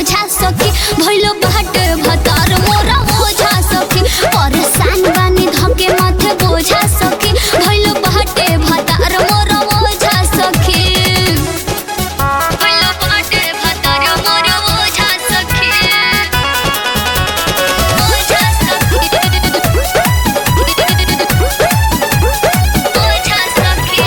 बोझा सखी भइलो बाटे भतार मोरा बोझा सखी परेशान बानी धके माथे बोझा सखी भइलो बाटे भतार मोरा बोझा सखी भइलो बाटे भतार मोरा बोझा सखी बोझा सखी बोझा सखी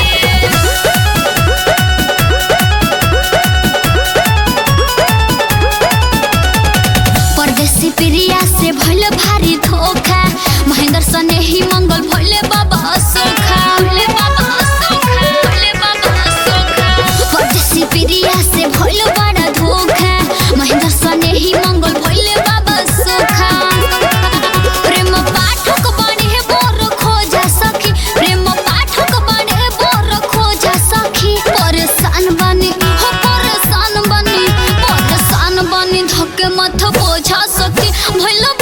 परदेसी प्रिया से भइल भारी धोखा महेंद्र सने ही मंगल भइले बाबा सोखा भइले बाबा सोखा भइले बाबा सोखा परदेसी प्रिया से भइल बड़ा धोखा महेंद्र सने ही मंगल भइले बाबा सोखा प्रेम पाठक बने बोर खोजा सखी प्रेम पाठक बने बोर खोजा सखी परेशान बनी हो परेशान बनी परेशान बनी धके मत बोझा सखी भइल